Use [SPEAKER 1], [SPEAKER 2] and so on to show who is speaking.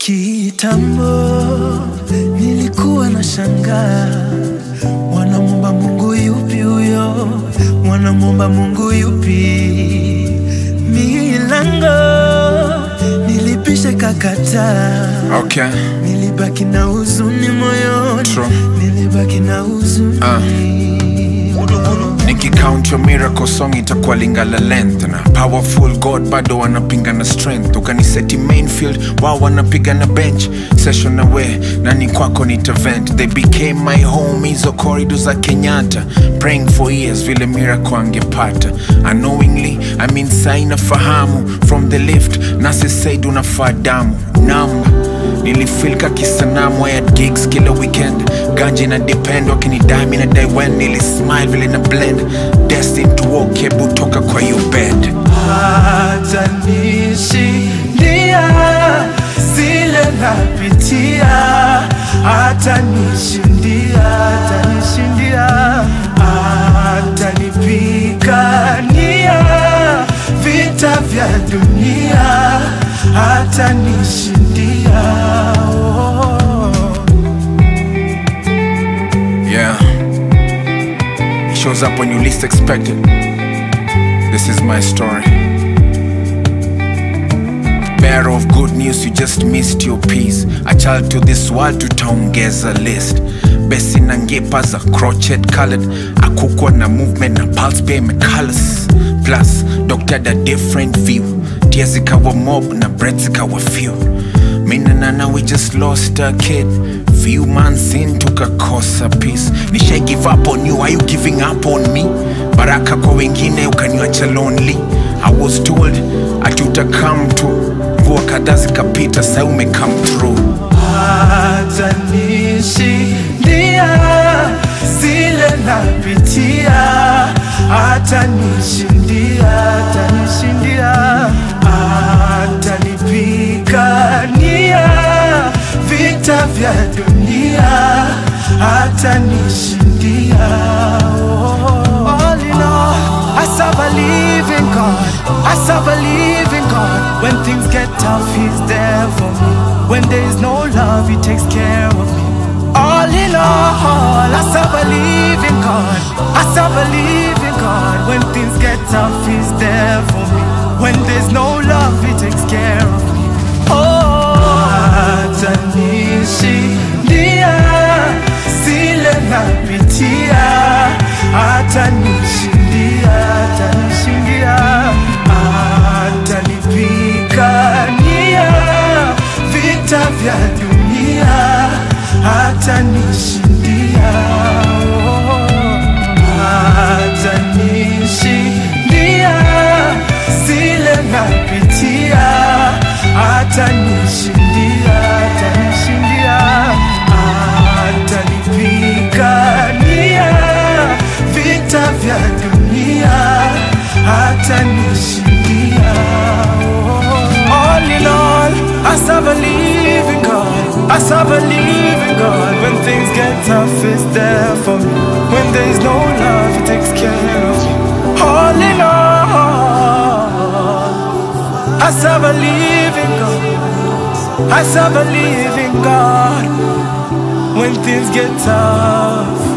[SPEAKER 1] Kitambo nilikuwa na shangaa, wanamwomba Mungu yupi huyo? Wanamwomba Mungu yupi? Milango nilipisha kakataa,
[SPEAKER 2] Okay.
[SPEAKER 1] nilibaki na huzuni moyoni,
[SPEAKER 2] True.
[SPEAKER 1] nilibaki na huzuni
[SPEAKER 2] Ah. nikicount your miracle song itakuwa lingala length na powerful god bado wanapinga na strength ukaniseti mainfield wao wanapiga na bench session away nani kwako nitavent they became my home hizo corridor za kenyatta praying for years vile miracle angepata unknowingly I mean saina fahamu from the lift nasi said unafaa damu namba nilifilka kisanamu at gigs kila weekend ganji na depend wakinidami na daiwen nilismile vile na blend destined to walk hebu toka kwa your bed
[SPEAKER 1] hata nishindia zile napitia, hata nishindia, hata nishindia, hata nipigania vita vya dunia, hata nishindia oh.
[SPEAKER 2] yeah it shows up when you least expect it this is my story bearer of good news you just missed your piece a child to this world tutaongeza list besi na ngepa za crochet colored akukwa na movement na pulse pia imecolors plus doctor da different view tia zikawa mob na bread zikawa few mina nana we just lost a kid few months in tukakosa peace nishai give up on you are you giving up on me baraka kwa wengine ukaniacha lonely i was told ati utakam tu mvua kadhaa zikapita sa umecome through
[SPEAKER 1] hata nishindia zile napitia, hata nishindia, hata nishindia, hata nipigania vita vya dunia, hata nishindia oh. All in all, I serve a living God. I serve a living God. When things get tough, He's there for me. When there is no love, He takes care of me. All in all, I serve a living God. I serve a living God. When things get tough, He's there for me. When there's no love, He takes care of me. Oh, hata nishindia zile napitia, hata nishindia, hata nishindia, hata nipigania vita vya dunia, hata nishindia, oh, hata nishindia zile napitia, hata nishindia, hata nishindia, hata nipigania vita vya dunia, hata nishindia. oh. All in all, I serve a living God. I serve a living God. When things get tough, it's there for me. When there is no love, He takes care of me. All in all, I serve a living God. I serve a living God. When things get tough.